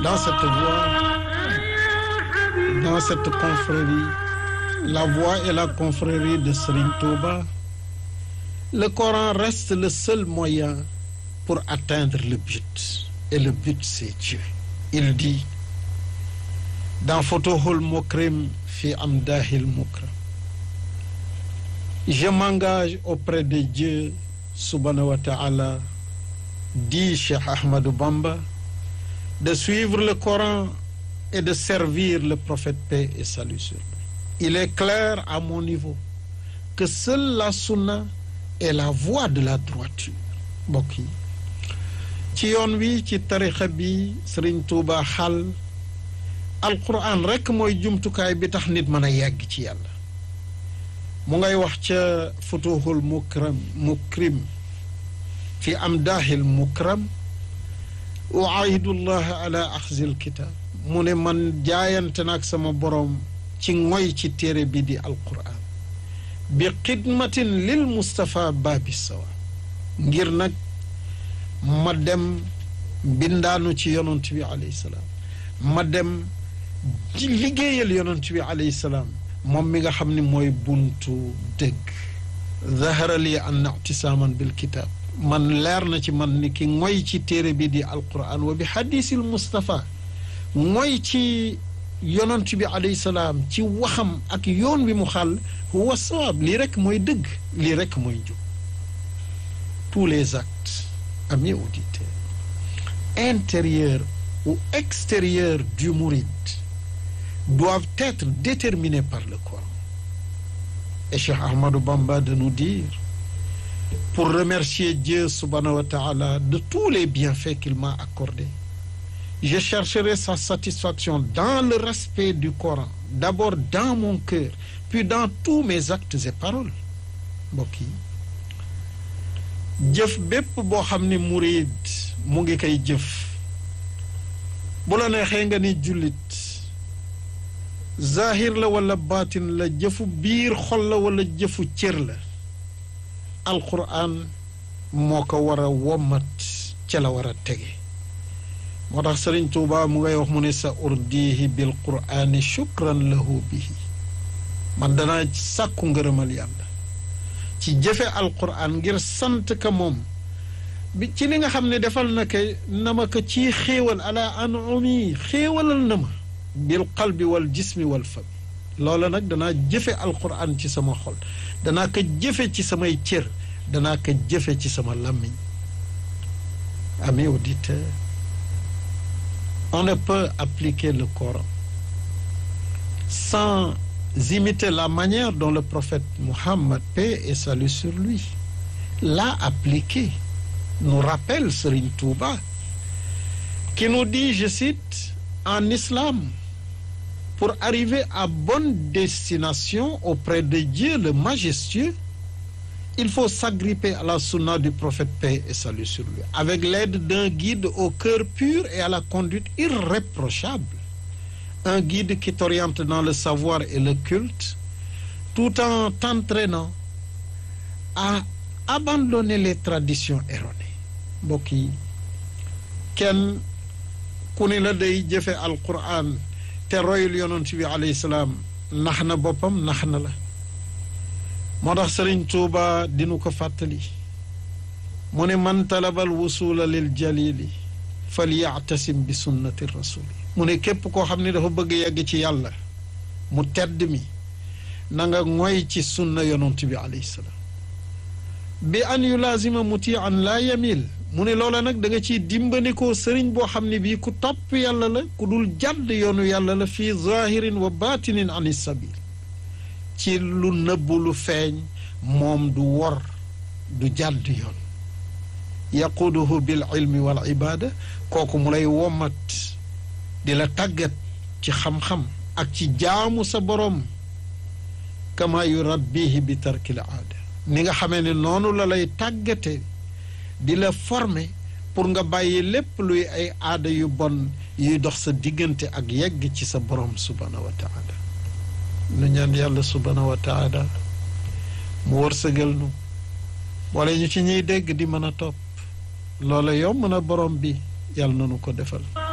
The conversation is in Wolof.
dans cette voie, dans cette confrérie, la voie et la confrérie de Serigne Touba, le Coran reste le seul moyen pour atteindre le but. Et le but, c'est Dieu. Il dit dans Futuhul Mukrim fi Amdahil Mukram, je m'engage auprès de Dieu, subhanahu wa ta'ala, dit Cheikh Ahmadou Bamba, de suivre le Coran et de servir le prophète paix et salut sur lui. Il est clair à mon niveau que seule la sunna est la voie de la droiture mbokk yi ci yoon wi ci tarixa bi Sëriñ Tuuba xal alquran rekk mooy jumtukaay bi tax nit mën a yegg ci yàlla mu ngay wax ca futuhul mukram mukrim fi amdaahil mukram uaahidullah ala axzil kitab mu ne man jaayante naag sama boroom ci ngoy ci téere bi di alquran bi xidmatin lil Mustapha baabi sawa ngir nag ma dem bindaanu ci yonent bi alayhi salaam ma dem ci liggéeyal yonent bi alayhi salaam moom mi nga xam ne mooy buntu dëgg zahara li anna ictisaaman bil kitaab man leer na ci man ni ki ngoy ci téere bi di alquran wa bi hadisil Mustapha ngoy ci yonent bi alayhi salaam ci waxam ak yoon wi mu xàll huwa sawaab lii rek mooy dëgg lii rek mooy jub tous les actes amis auditeurs intérieurs ou extérieurs du mouride doivent être déterminés par le Coran et Cheikh Ahmadou Bamba de nous dire pour remercier Dieu subhanahu wa ta'ala de tous les bienfaits qu'il m'a accordés je chercherai sa satisfaction dans le respect du Coran d'abord dans mon cœur puis dans tous mes actes et paroles mbokk yi jëf bépp boo xam ni murid mu ngi koy jëf bu la neexee nga ni jullit zahir la wala baatin la jëfu biir xol la wala jëfu cër la alquran moo ko war a wommat ca la war a tege moo tax sëriñ tuuba mu ngay wax mu ne sa urdihi bil qur'ani shukran lahu bihi man danaa sàkku ngërëmal yàlla ci jëfe alquran ngir sant ka moom bi ci li nga xam ne defal na ko na ma ko ci xéewal ala anumi xéewalal na ma bil qalbi wal jismi wal fami loola nag danaa jëfe alquran ci sama xol danaa ko jëfe ci samay cër danaa ko jëfe ci sama làmmiñ amis auditeurs on ne peut appliquer le Coran sans imiter la manière dont le prophète Muhammad, paix et salut sur lui, l'a appliqué. Nous rappelle Serigne Touba, qui nous dit, je cite, en islam, pour arriver à bonne destination auprès de Dieu le majestueux, il faut s'agripper à la sunna du prophète paix et salut sur lui, avec l'aide d'un guide au cœur pur et à la conduite irréprochable. Un guide qui t'oriente dans le savoir et le culte, tout en t'entraînant à abandonner les traditions erronées. mbokk yi kenn ku ni la day jëfe alquran te royul yonent bi alayhi salaam nax na boppam nax na la moo tax sëriñ tuuba dinu ko fàttali mu ne man talabal wusula lil jalili fal yactasim bi sunnati rasuli mu ne képp koo xam ne dafa bëgg yegg ci yàlla mu tedd mi na nga ngoy ci sunna yonent bi alayhi salaam bi an yulaazima muti an laa yamil mu ne loola nag da nga ciy dimbandikoo sëriñ boo xam ne bii ku topp yàlla la ku dul jàdd yoonu yàlla la fii zahirin wa batinin an sabil ci lu nëbbu lu feeñ moom du wor du jàdd yoon yaquduhu bil ilmi wal ibada kooku mu lay womat di la tàggat ci xam-xam ak ci jaamu sa boroom kama yurabbihi bi tarkil aada ni nga xamee ne noonu la lay tàggate di la former pour nga bàyyi lépp luy ay aada yu bon yuy dox sa diggante ak yegg ci sa boroom subhanahu wa taala nu ñaan yàlla subhanahu wa taala mu wërsëgal nu boole ñu ci ñuy dégg di mën a topp loola yow mën a borom bi yàlla na nu ko defal